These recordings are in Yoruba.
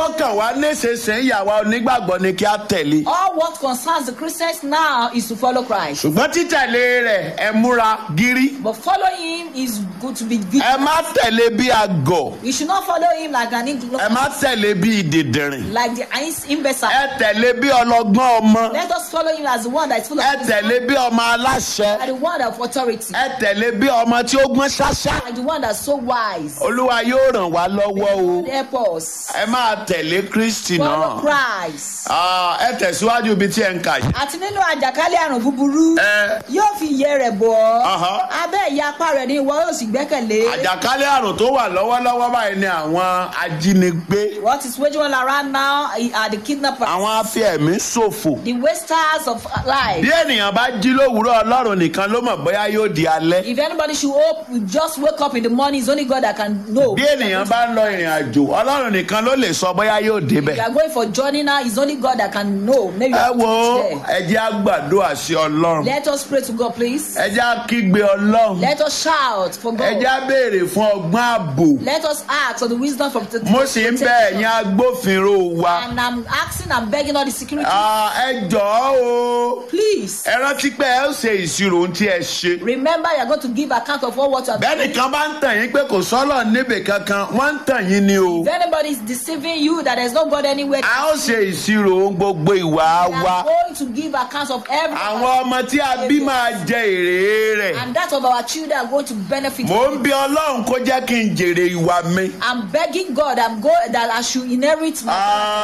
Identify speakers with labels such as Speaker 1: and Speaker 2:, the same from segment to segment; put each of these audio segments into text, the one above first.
Speaker 1: tó kàn wá nísinsìnyí ìyàwó onígbàgbọ́ ni kí á tẹ̀lé.
Speaker 2: All what concerns the Christians now is to follow Christ.
Speaker 1: ṣùgbọ́n títẹ̀lé rẹ̀ ẹ múra gírí.
Speaker 2: But following him is good to be
Speaker 1: ẹ
Speaker 2: vigilant.
Speaker 1: má tẹ̀lé bí àgọ̀.
Speaker 2: You should not follow him like an
Speaker 1: ẹ
Speaker 2: ignorant,
Speaker 1: má tẹ̀lé bí ìdìdìrìn.
Speaker 2: like the imbecile.
Speaker 1: ẹ tẹ̀lé bí ọlọ́gbọ́n ọmọ.
Speaker 2: Let us follow him as the one that is full of
Speaker 1: ẹ
Speaker 2: wisdom,
Speaker 1: tẹ̀lé bí ọmọ aláṣẹ.
Speaker 2: and the one of authority,
Speaker 1: ẹ tẹ̀lé bí ọmọ tí ó gbọ́n ṣáṣá.
Speaker 2: and the one that's so wise.
Speaker 1: olúwa yóò ràn wá lọ́wọ́ o.
Speaker 2: God help us.
Speaker 1: ẹ máa tẹ̀lé kristi
Speaker 2: Follow
Speaker 1: náà.
Speaker 2: Christ.
Speaker 1: Ah, ẹ tẹ̀síwájú ibi tí ẹ ń kà yìí.
Speaker 2: àti nínú àjàkálẹ̀ àrùn búburú
Speaker 1: ẹ
Speaker 2: yóò fi iye rẹ̀ bọ̀ ọ́
Speaker 1: Aha.
Speaker 2: abẹ́ ìyá apá rẹ̀ ni ìwọ yóò sì gbẹ́kẹ̀lé.
Speaker 1: àjàkálẹ̀ àrùn tó wà lọ́wọ́lọ́wọ́ báyìí ni àwọn ajínigbé
Speaker 2: what is waging all around now are the kidnappers
Speaker 1: àwọn afẹ́ẹ̀mí ṣòfò.
Speaker 2: the wasters of life.
Speaker 1: bí ènìyàn bá jí lówùúrọ̀ ọlọ́run nìkan ló mọ̀ bóyá yóò di alẹ́.
Speaker 2: if anybody should hope we just wake up in the morning it's only God that can know.
Speaker 1: bí ènìyàn bá ń lọ ìrìn àjò ọlọ́run nìkan ló lè sọ bóyá yóò
Speaker 2: if you
Speaker 1: débẹ̀.
Speaker 2: are going for journey now it's only God that can know maybe you
Speaker 1: ẹ
Speaker 2: have to
Speaker 1: wo
Speaker 2: reach there.
Speaker 1: ẹ jẹ́ á gbàdúrà sí ọlọ́run
Speaker 2: let us pray to God please.
Speaker 1: ẹ jẹ́ á kígbe ọlọ́run
Speaker 2: let us shout for
Speaker 1: ẹ
Speaker 2: God.
Speaker 1: jẹ́ á béèrè fún ọgbọ́n ààbò
Speaker 2: let us ask for the wisdom from the
Speaker 1: mo sì ń bẹ ẹ̀yin agbófinró wa
Speaker 2: and I'm asking and begging all the security.
Speaker 1: Ah, ẹ jọ̀ọ́ o
Speaker 2: please.
Speaker 1: ẹ rántí pé ẹ ó ṣe ìṣirò ohun tí ẹ ṣe.
Speaker 2: Remember, you are going to give account of all what you have done.
Speaker 1: bẹ́ẹ̀ni kan bá ń tàn yín pé kò sọ́lọ̀ níbì kankan wọ́n ń tàn yín ni o.
Speaker 2: If anybody is deceiving you that there's no God anywhere,
Speaker 1: a ó ṣe ìṣirò ohun gbogbo ìwà
Speaker 2: we
Speaker 1: wa.
Speaker 2: are going to give account of every
Speaker 1: àwọn ọmọ tí a bí máa jẹ èrè rẹ̀.
Speaker 2: and that of our children are going to benefit.
Speaker 1: mò ń bí ọlọ́run kó jẹ́ kí n jèrè ìwà mi.
Speaker 2: I'm begging God I'm go, that I should inherit my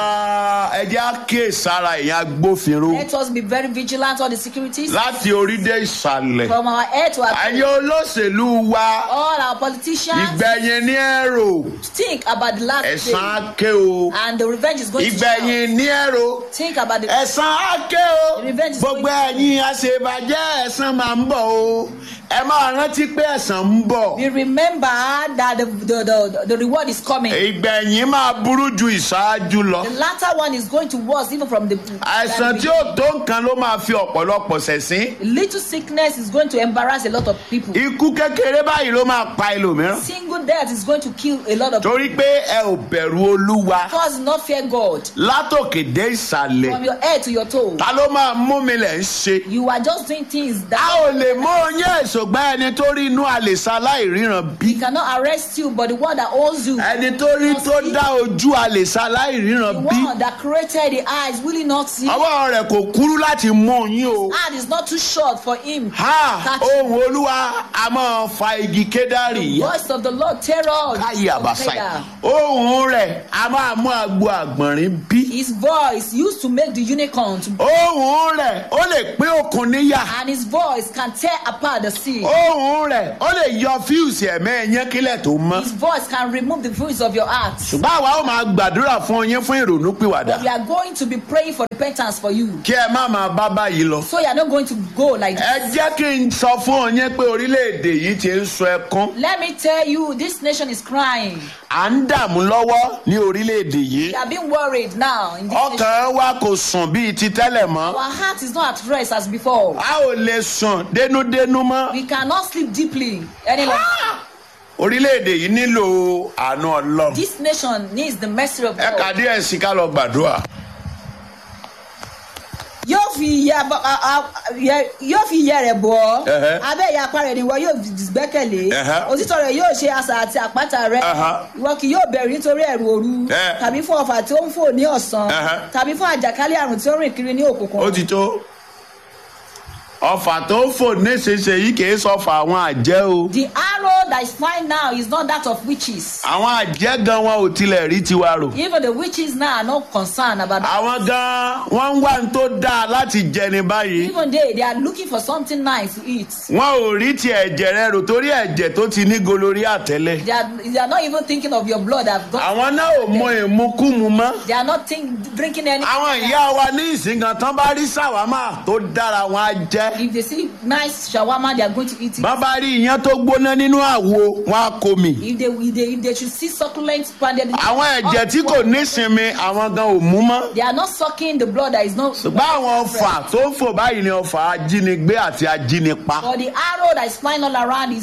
Speaker 1: Ah, ẹ jẹ́ á kíyè sára ìyẹn agbófinró
Speaker 2: Let us be very vigilant on the securities
Speaker 1: láti orí dé ìsàlẹ̀.
Speaker 2: from our head to our
Speaker 1: ayé olóṣèlú wa
Speaker 2: all our politicians
Speaker 1: ìgbẹ̀yìn ní ẹ̀rọ
Speaker 2: think about the last
Speaker 1: ẹ̀san
Speaker 2: day
Speaker 1: á ké o.
Speaker 2: and the revenge is going to
Speaker 1: ìgbẹ̀yìn ní ẹ̀rọ.
Speaker 2: come. Think about the
Speaker 1: ẹ̀san á ké o
Speaker 2: Revenge is
Speaker 1: gbogbo
Speaker 2: going-
Speaker 1: ẹ̀yin àṣebàjẹ́ ẹ̀san máa ń bọ̀ o ẹ máa rántí pé ẹ̀san ń bọ̀
Speaker 2: we remember that the, the, the, the reward is coming.
Speaker 1: ìgbẹ̀yìn máa burú ju ìṣáájú lọ
Speaker 2: The latter one is going to worse even from the
Speaker 1: àìsàn tí ó tó nǹkan ló máa fi ọ̀pọ̀lọpọ̀ ṣẹ̀sín
Speaker 2: little sickness is going to embarrass a lot of people.
Speaker 1: ikú kékeré báyìí ló máa pa ẹlòmíràn
Speaker 2: Single death is going to kill a lot of people
Speaker 1: torí pé ẹ ò bẹ̀rù olúwa
Speaker 2: because not fear God
Speaker 1: látòkè dé ìsàlẹ̀
Speaker 2: from your head to your toe.
Speaker 1: ta ló máa mú mi lẹ̀ ń ṣe
Speaker 2: You are just doing things
Speaker 1: a
Speaker 2: that
Speaker 1: ò lè mú oyin èsògbà ẹni tó rí inú àlèsà láìríran bí
Speaker 2: he cannot arrest you, but the one that owns you,
Speaker 1: ẹni tó rí tó dá ojú àlèsà
Speaker 2: the
Speaker 1: láìríran bí
Speaker 2: one that created the eyes, will he not see?
Speaker 1: ọwọ́ rẹ̀ kò kúrú láti mú oyin o.
Speaker 2: Hand is not too short for him.
Speaker 1: ha
Speaker 2: Catch
Speaker 1: ohun olúwa a máa fa igi kédárì yá
Speaker 2: Voice of the Lord terror.
Speaker 1: káyé àbàṣà yìí ohun rẹ̀ a máa mú agbo àgbọ̀nrín bí
Speaker 2: His voice used to make the unicorn to,
Speaker 1: ohun rẹ̀ ó lè pín òkun níyà
Speaker 2: and his voice can tear apart the sea.
Speaker 1: ohun rẹ̀ ó lè yọ fíùsì ẹ̀mẹ́ ẹ̀yẹ́ kílẹ̀ tó mọ́
Speaker 2: His voice can remove the voice of your heart.
Speaker 1: ṣùgbọ́n àwa ó máa gbàdúrà fún yín fún ìrònú pìwàdà
Speaker 2: We are going to be praying for repentance for you.
Speaker 1: kí ẹ má máa bá báyìí lọ.
Speaker 2: So you are not going to go like this.
Speaker 1: ẹ jẹ́ kí n sọ fún yín pé orílẹ̀-èdè yìí ti ń sọ ẹkún
Speaker 2: Let me tell you, this nation is crying.
Speaker 1: à ń dààmú lọ́wọ́ ní orílẹ̀-èdè yìí
Speaker 2: We are being worried now. In this nation.
Speaker 1: ọkàn wa kò sùn bíi ti tẹ́lẹ̀ mọ́
Speaker 2: Our heart is not at rest as before.
Speaker 1: a ò lè sùn dénúdénú mọ́
Speaker 2: We cannot sleep deeply any longer.
Speaker 1: orílẹ̀-èdè yìí nílò àánú ọlọ́run
Speaker 2: This nation needs the mercy of
Speaker 1: ẹ kà
Speaker 2: God.
Speaker 1: díẹ̀ sí ká lọ gbàdúrà
Speaker 2: Yóò fi iye abọ́- a- a- yẹ- yóò fi iye rẹ̀ bọ̀ ọ́.
Speaker 1: Ẹhẹ́.
Speaker 2: Abẹ́ ìyá apá rẹ̀ ni ìwọ yóò gbẹ́kẹ̀lé.
Speaker 1: Ẹhẹ́.
Speaker 2: Òtítọ́ rẹ̀ yóò ṣe asà àti àpáta rẹ̀.
Speaker 1: Ẹhẹ́.
Speaker 2: Ìwọ kì yóò bẹ̀rù nítorí ẹ̀rù òru.
Speaker 1: Ẹ.
Speaker 2: Tàbí fún ọfà tí ó ń fò ní ọ̀sán.
Speaker 1: Ẹhẹ́.
Speaker 2: Tàbí fún àjàkálẹ̀ àrùn tí ó rìn kiri ní òkùnkùn.
Speaker 1: ó ti tó ọfà tó ń fò nísinsìnyí kì í sọfà àwọn àjẹ́ o
Speaker 2: The arrow that is flying now is not that of witches.
Speaker 1: àwọn àjẹ́ gan wọn ò tilẹ̀ rí tiwa rò
Speaker 2: Even the witches now are not concerned about that.
Speaker 1: àwọn gan wọn ń wá ní tó dáa láti jẹni báyìí
Speaker 2: Even they, they are looking for something nice to eat.
Speaker 1: wọn ò rí ti ẹ̀jẹ̀ rẹ rò torí ẹ̀jẹ̀ tó ti ní golorí àtẹ́lẹ̀
Speaker 2: They are, they are not even thinking of your blood. I've got.
Speaker 1: àwọn náà ò mọ ìmukúmu mọ́
Speaker 2: They are not think, drinking any.
Speaker 1: àwọn ìyá wa ní ìsìngàn tán bá rí sàwámà tó dára wọn á jẹ́
Speaker 2: If they see nice shawarma, they are going to eat it.
Speaker 1: bá bá rí iyán tó gbóná nínú àwo wọn á kó mi
Speaker 2: If they, if they if they should see succulent pounded.
Speaker 1: àwọn ẹ̀jẹ̀ tí kò nísinmi àwọn gan ò mú mọ́
Speaker 2: They are not sucking the blood that is not.
Speaker 1: ṣùgbọ́n àwọn ọfà tó ń fò báyìí ni ọfà ajínigbé àti ajínipa
Speaker 2: But the arrow that is flying all around is the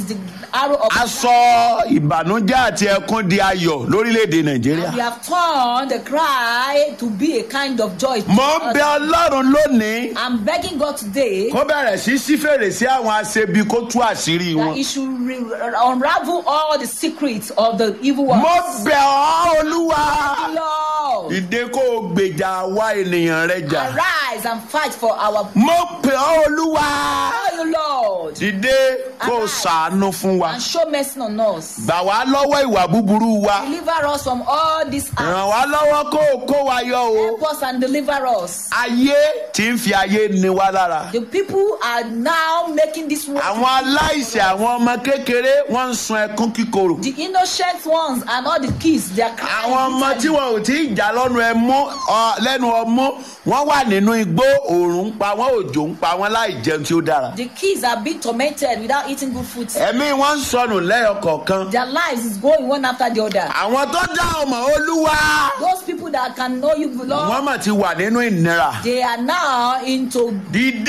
Speaker 2: arrow of
Speaker 1: aṣọ ìbànújẹ́ àti ẹkún di ayọ̀ lórílẹ̀‐èdè nàìjíríà.
Speaker 2: we have turned the cry to be a kind of joy. to
Speaker 1: mo ń
Speaker 2: us.
Speaker 1: bẹ ọlọ́run lónìí
Speaker 2: I'm begging God today
Speaker 1: kó bẹ̀rẹ̀ sí sí fèrèsé àwọn aṣebi kó tú àṣírí
Speaker 2: that
Speaker 1: wọn.
Speaker 2: He should re- unravel all the secrets of the evil one.
Speaker 1: mo bẹ̀ ọ́ olúwa
Speaker 2: Lord,
Speaker 1: ìdè kó o gbèjà wá ènìyàn rẹ jà.
Speaker 2: arise and fight for our.
Speaker 1: mo bẹ̀ ọ́ olúwa
Speaker 2: Oh, you Lord,
Speaker 1: dìde kó o ṣàánú fún wa.
Speaker 2: and show mercy on us.
Speaker 1: gbà wá lọ́wọ́ ìwà búburú wa.
Speaker 2: Deliver us from all these acts.
Speaker 1: ràn wá lọ́wọ́ kó o kó wa yọ o.
Speaker 2: Help us and deliver us.
Speaker 1: ayé tí ń fi ayé ni wá lára.
Speaker 2: The people are now making this world.
Speaker 1: àwọn aláìsẹ̀ àwọn ọmọ kékeré wọ́n ń sun ẹkún kíkorò.
Speaker 2: The innocent ones and all the kids, they are crying.
Speaker 1: àwọn ọmọ tí
Speaker 2: bitterly.
Speaker 1: wọn ò tí ì jà lọ́nu ẹmú ọ, lẹ́nu ọmú wọ́n wà nínú igbó òòrùn ń pa wọ́n òjò ń pa wọ́n láì jẹun tí ó dára.
Speaker 2: The kids are being tormented without eating good food.
Speaker 1: ẹ̀mí wọn ń sọnù lẹ́yọ kọ̀ọ̀kan.
Speaker 2: Their lives is going one after the other.
Speaker 1: àwọn tó dá ọmọ olúwa
Speaker 2: Those people that can know you,
Speaker 1: wọ́n
Speaker 2: Lord,
Speaker 1: mà ti wà nínú ìnira.
Speaker 2: they are now into
Speaker 1: dìde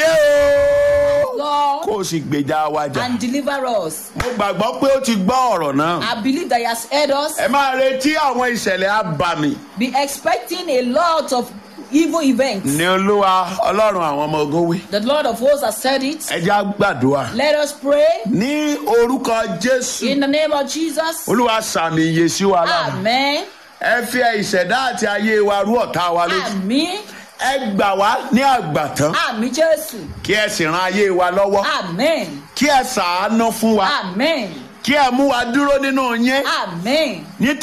Speaker 1: o
Speaker 2: Lord
Speaker 1: kó o sì gbèjà wa jà.
Speaker 2: and deliver us.
Speaker 1: mo gbàgbọ́ pé ó ti gbọ́ ọ̀rọ̀ náà.
Speaker 2: I believe that He has heard us.
Speaker 1: ẹ máa retí àwọn ìṣẹ̀lẹ̀ abàmì
Speaker 2: Be expecting a lot of evil events.
Speaker 1: ní olúwa ọlọ́run àwọn ọmọ ogun wí.
Speaker 2: The Lord of hosts has said it.
Speaker 1: ẹ já gbàdúrà.
Speaker 2: Let us pray
Speaker 1: ní orúkọ jésù
Speaker 2: in the name of Jesus.
Speaker 1: olúwa sàmì iye sí wa lára.
Speaker 2: Amen.
Speaker 1: ẹ fi ìṣẹ̀dá àti ayé wa rú ọ̀tá wa lójú.
Speaker 2: Àmín.
Speaker 1: ẹ gbà wá ní àgbàtán
Speaker 2: Àmín Jésù.
Speaker 1: kí ẹ sì ran ayé wa lọ́wọ́.
Speaker 2: Amen.
Speaker 1: kí ẹ ṣàánú fún wa.
Speaker 2: Amen.
Speaker 1: kí ẹ mú wa dúró nínú yín.
Speaker 2: Amen.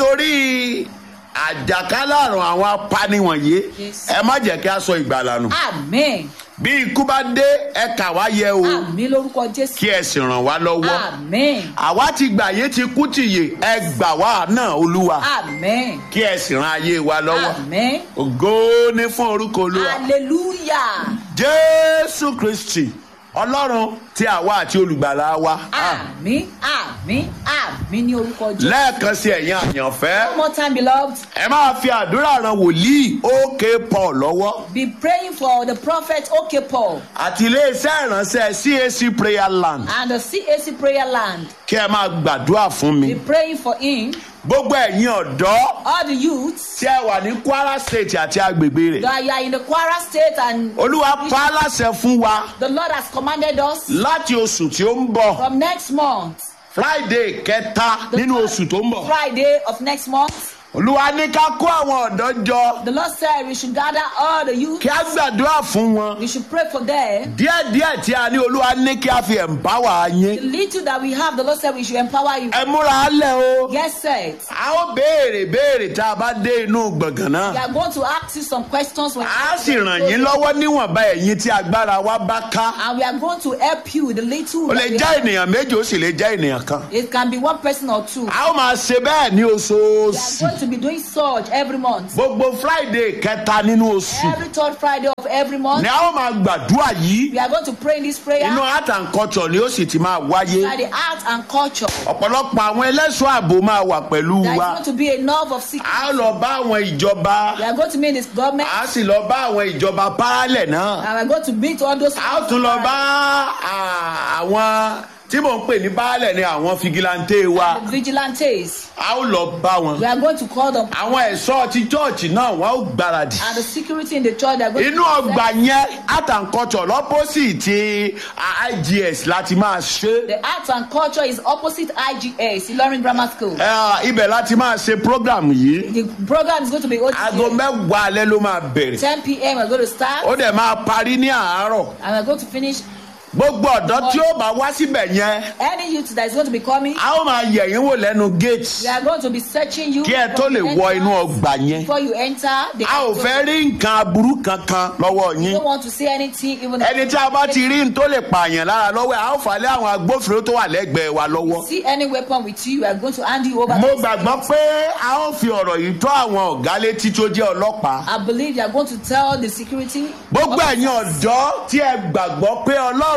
Speaker 1: nítorí àjàkálẹ̀ àrùn àwọn apani wọ̀nyí
Speaker 2: Yes.
Speaker 1: ẹ má jẹ́ kí a sọ ìgbàlà nù.
Speaker 2: Amen.
Speaker 1: bí ikú bá dé ẹ kà wá yẹ o
Speaker 2: Àmín lórúkọ Jésù.
Speaker 1: kí ẹ sì ràn wá lọ́wọ́.
Speaker 2: Amen.
Speaker 1: àwa ti gbà yé ti kú tìyè ẹ gbà wá náà olúwa
Speaker 2: Amen.
Speaker 1: kí ẹ sì ran ayé wa lọ́wọ́.
Speaker 2: Amen.
Speaker 1: ògo ní fún orúkọ olúwa.
Speaker 2: Hallelujah.
Speaker 1: jésù kristi ọlọ́run tí àwa àti olùgbàlà wa.
Speaker 2: Àmín. Àmín. Àmín ní orúkọ Jésù.
Speaker 1: lẹ́ẹ̀kan sí ẹ̀yin àyànfẹ́
Speaker 2: One more time, beloved.
Speaker 1: ẹ máa fi àdúrà ran wòlíì òkè paul lọ́wọ́
Speaker 2: Be praying for the prophet OK Paul
Speaker 1: àti iléeṣẹ́ ìránṣẹ́ cac prayer land
Speaker 2: and the CAC prayer land.
Speaker 1: kí ẹ máa gbàdúrà fún mi.
Speaker 2: Be praying for him.
Speaker 1: gbogbo ẹ̀yin ọ̀dọ́
Speaker 2: All the youths
Speaker 1: tí ẹ wà ní kwara state àti agbègbè rẹ̀
Speaker 2: that you are in the Kwara state and
Speaker 1: olúwa pa á láṣẹ fún wa
Speaker 2: the Lord has commanded us
Speaker 1: láti oṣù tí ó ń bọ̀
Speaker 2: from next month,
Speaker 1: friday kẹta nínú oṣù tó ń bọ̀
Speaker 2: Friday of next month.
Speaker 1: olúwa ní ká kó àwọn ọ̀dọ́ jọ
Speaker 2: The Lord said we should gather all the youth.
Speaker 1: kí á gbàdúrà fún wọn
Speaker 2: We should pray for them.
Speaker 1: díẹ̀díẹ̀ tí a ní olúwa ní kí a fi empower
Speaker 2: The
Speaker 1: yín
Speaker 2: little that we have, the Lord said we should empower you.
Speaker 1: ẹ múra á lẹ̀ o
Speaker 2: Get set.
Speaker 1: a ó béèrè béèrè tá a bá dé inú gbọ̀ngàn
Speaker 2: We
Speaker 1: náà
Speaker 2: are going to ask you some questions when
Speaker 1: a sì ràn yín lọ́wọ́ níwọ̀nba ẹ̀yin tí agbára wa bá ká
Speaker 2: and we are going to help you with the little.
Speaker 1: ó
Speaker 2: that
Speaker 1: lè
Speaker 2: we
Speaker 1: jẹ́
Speaker 2: have.
Speaker 1: ènìyàn méjì ó sì lè jẹ́ ènìyàn kan
Speaker 2: It can be one person or two.
Speaker 1: a ó máa ṣe bẹ́ẹ̀ ní
Speaker 2: We are
Speaker 1: oṣooṣù
Speaker 2: going to be doing such every month.
Speaker 1: gbogbo friday kẹta nínú oṣù
Speaker 2: Every third Friday of every month.
Speaker 1: ni a ó máa gbàdúrà yìí
Speaker 2: We are going to pray in this prayer.
Speaker 1: inú art and culture ni ó sì ti máa wáyé
Speaker 2: By the art and culture.
Speaker 1: ọ̀pọ̀lọpọ̀ àwọn ẹlẹ́ṣọ́ ààbò máa wà pẹ̀lú
Speaker 2: There is
Speaker 1: wa
Speaker 2: going to be enough of sick.
Speaker 1: a ó lọ bá àwọn ìjọba
Speaker 2: We are going to meet this government.
Speaker 1: a sì lọ bá àwọn ìjọba paralẹ̀ náà
Speaker 2: And we are going to meet all those.
Speaker 1: a ó tún lọ bá à, àwọn tí mò ń pè ní baálẹ̀ ni àwọn figilante wa
Speaker 2: vigilantes.
Speaker 1: a ó lọ bá wọn
Speaker 2: We are going to call them.
Speaker 1: àwọn ẹ̀ṣọ́ ti chọ́ọ̀chì náà wọ́n ó gbáradì
Speaker 2: And the security in the church. They are going
Speaker 1: inú
Speaker 2: to
Speaker 1: ọgbà yẹn art and culture lọ́pọ̀sì ti igs láti máa ṣe
Speaker 2: The art and culture is opposite IGS, Ilorin Grammar School.
Speaker 1: Ẹ, ibẹ̀ láti máa ṣe program yìí
Speaker 2: The program is going to be hosted
Speaker 1: aago
Speaker 2: here.
Speaker 1: mẹ́wàá alẹ́ ló máa bẹ̀rẹ̀
Speaker 2: 10 p.m. We're going to start.
Speaker 1: ó dẹ̀ máa parí ní àárọ̀
Speaker 2: And we're going to finish.
Speaker 1: gbogbo ọ̀dọ́ tí ó bá wá síbẹ̀ yẹn
Speaker 2: Any youth that is going to be coming,
Speaker 1: a ó máa yẹ̀ yín wò lẹ́nu gate
Speaker 2: we are going to be searching you.
Speaker 1: kí ẹ tó
Speaker 2: from
Speaker 1: lè
Speaker 2: the
Speaker 1: wọ inú
Speaker 2: entrance
Speaker 1: ọgbà yẹn
Speaker 2: Before you enter, the
Speaker 1: a ò fẹ́ rí nǹkan aburú kankan lọ́wọ́
Speaker 2: You
Speaker 1: yín
Speaker 2: don't want to see anything, even
Speaker 1: ẹni tí a bá ti rí n tó lè pààyàn lára lọ́wọ́ ẹ̀ a ó fà lé àwọn agbófinró tó wà lẹ́gbẹ̀ẹ́ wa lọ́wọ́.
Speaker 2: see any weapon with you, we are going to hand you over.
Speaker 1: mo
Speaker 2: to the
Speaker 1: gbàgbọ́ pé a ó fi ọ̀rọ̀ yìí tó àwọn ọ̀gá létí tó jẹ́ ọlọ́pàá.
Speaker 2: I believe you are going to tell the security.
Speaker 1: gbogbo ẹ̀yin ọ̀dọ́ tí ẹ gbàgbọ́ pé ọlọ́run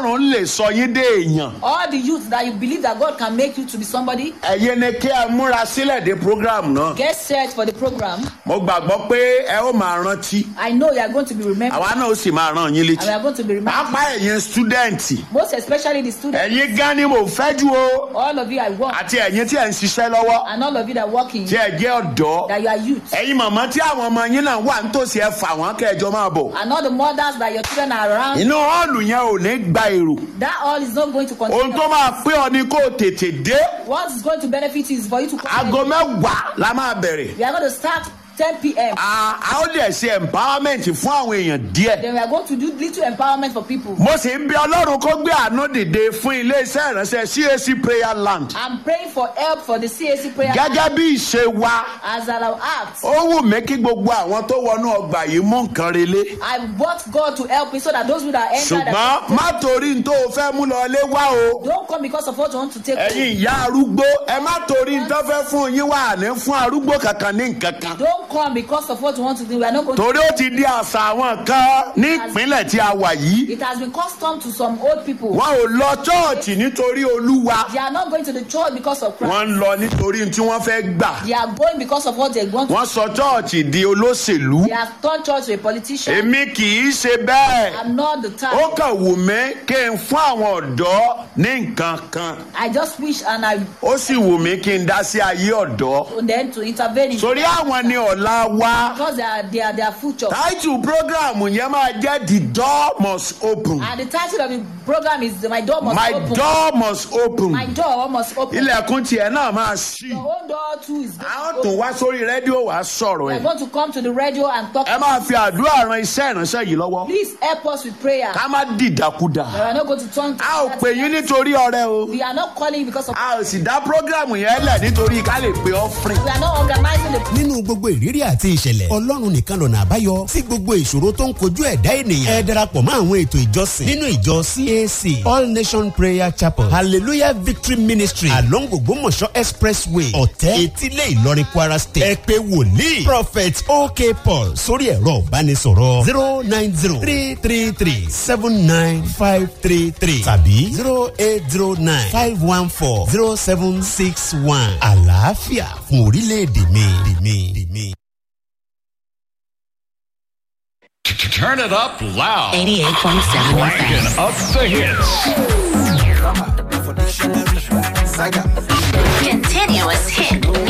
Speaker 1: ọlọ́run lè sọ yín dé èèyàn
Speaker 2: All the youth that you believe that God can make you to be somebody,
Speaker 1: ẹ̀yin ni kí ẹ múra sílẹ̀ dé program náà
Speaker 2: get set for the program.
Speaker 1: mo gbàgbọ́ pé ẹ ó máa rántí
Speaker 2: I know you are going to be remembered.
Speaker 1: àwa náà ó sì máa ràn yín
Speaker 2: And we
Speaker 1: létí
Speaker 2: are going to be remembered.
Speaker 1: pápá ẹ̀yin stúdẹ̀ǹtì
Speaker 2: Most especially the students.
Speaker 1: ẹ̀yin gan ni mo fẹ́ jù o
Speaker 2: All of you I work.
Speaker 1: àti ẹ̀yin tí ẹ̀ ń ṣiṣẹ́ lọ́wọ́
Speaker 2: And all of you that working,
Speaker 1: tí ẹ jẹ́ ọ̀dọ́
Speaker 2: that you are youth.
Speaker 1: ẹ̀yin màmá tí àwọn ọmọ yín náà wà nítòsí ẹ fà wọ́n kẹjọ máa bọ̀
Speaker 2: And all the mothers that your children are around.
Speaker 1: inú họ́ọ̀lù yẹn ò ní gba èrò
Speaker 2: That all is not going to
Speaker 1: ohun
Speaker 2: continue.
Speaker 1: tó máa pé ọ ni kó o tètè dé
Speaker 2: What is going to benefit you is for you to come.
Speaker 1: aago mẹ́wàá la máa bẹ̀rẹ̀
Speaker 2: We are going to start 10 p.m.
Speaker 1: a a ó lè ṣe empowerment fún àwọn èèyàn díẹ̀
Speaker 2: Then we are going to do little empowerment for people.
Speaker 1: mo sì ń bí ọlọ́run kó gbé àánú dìde fún iléeṣẹ́ ìránṣẹ́ cac prayer land
Speaker 2: I'm praying for help for the CAC prayer
Speaker 1: gẹ́gẹ́ bí ìṣe wa
Speaker 2: as I have asked.
Speaker 1: ó wù mí kí gbogbo àwọn tó wọnú ọgbà yìí mú nǹkan relé
Speaker 2: I want God to help me so that those who that enter
Speaker 1: ṣùgbọ́n
Speaker 2: that
Speaker 1: má torí n tó o fẹ́ mú lọ lé wá o
Speaker 2: don't come because of what you want to take.
Speaker 1: ẹ̀yin ìyá arúgbó ẹ má torí n tó fẹ́ fún yín wà ní fún arúgbó kankan ní nǹkan kan
Speaker 2: Don't come because of what you want to do. We are not going to.
Speaker 1: torí ó ti di àṣà àwọn kan ní ìpínlẹ̀ tí a wà yìí
Speaker 2: It has been custom to some old people.
Speaker 1: wọn ò lọ chọ́ọ̀chì nítorí olúwa
Speaker 2: They are not going to the church because of Christ.
Speaker 1: wọ́n ń lọ nítorí tí wọ́n fẹ́ gbà
Speaker 2: They are going because of what they want.
Speaker 1: wọ́n sọ chọ́ọ̀chì di olóṣèlú
Speaker 2: They have turned church to a politician.
Speaker 1: èmi kì í ṣe bẹ́ẹ̀
Speaker 2: I'm not the type.
Speaker 1: ó kàn wù mí kí n fún àwọn ọ̀dọ́ ní nǹkan kan
Speaker 2: I just wish and I
Speaker 1: ó sì wù mí kí n dá sí ayé ọ̀dọ́
Speaker 2: and then to intervene in
Speaker 1: torí àwọn ni ọ̀la wa
Speaker 2: because they are they are their future.
Speaker 1: táìtù prógráàmù yẹn máa jẹ́ the door must open
Speaker 2: And the title of the program is My Door Must
Speaker 1: my
Speaker 2: Open.
Speaker 1: door must open
Speaker 2: My door must open.
Speaker 1: ilẹ̀kùn tiẹ̀ náà máa ṣí
Speaker 2: Your own door too is
Speaker 1: a ó
Speaker 2: going to
Speaker 1: tún
Speaker 2: open.
Speaker 1: wá sórí rédíò wá sọ̀rọ̀
Speaker 2: We
Speaker 1: ẹ̀
Speaker 2: are going to come to the radio and talk.
Speaker 1: ẹ máa fi àdúrà ran iṣẹ́ ìránṣẹ́ yìí lọ́wọ́
Speaker 2: Please help us with prayer.
Speaker 1: ká má dìdàkudà
Speaker 2: We are not going to turn to
Speaker 1: a ò pè yín nítorí ọrẹ o
Speaker 2: We are not calling you because of
Speaker 1: a ò sì dá prógráàmù yẹn lẹ̀ nítorí ká lè pe offering.
Speaker 2: we are not organizing the
Speaker 3: nínú gbogbo ìrírí àti ìṣẹ̀lẹ̀ ọlọ́run nìkan lọ̀nà àbáyọ sí gbogbo ìṣòro tó ń kojú ẹ̀dá ènìyàn ẹ darapọ̀ mọ́ àwọn ètò ìjọsìn nínú ìjọ cac all nation prayer chapel hallelujah victory ministry along ògbómọ̀ṣọ́ expressway ọ̀tẹ́ etílé ìlọrin kwara state ẹ pé wòlíì prophet ok paul sórí ẹ̀rọ ìbánisọ̀rọ̀ zero nine zero three three three seven nine five three three tàbí zero eight zero nine five one four zero seven six one àlàáfíà fún orílẹ̀-èdè mi. mi, mi.
Speaker 4: Turn it up loud.
Speaker 5: 88.7
Speaker 4: Cranking
Speaker 5: FM.
Speaker 4: up the hits.
Speaker 5: Continuous hit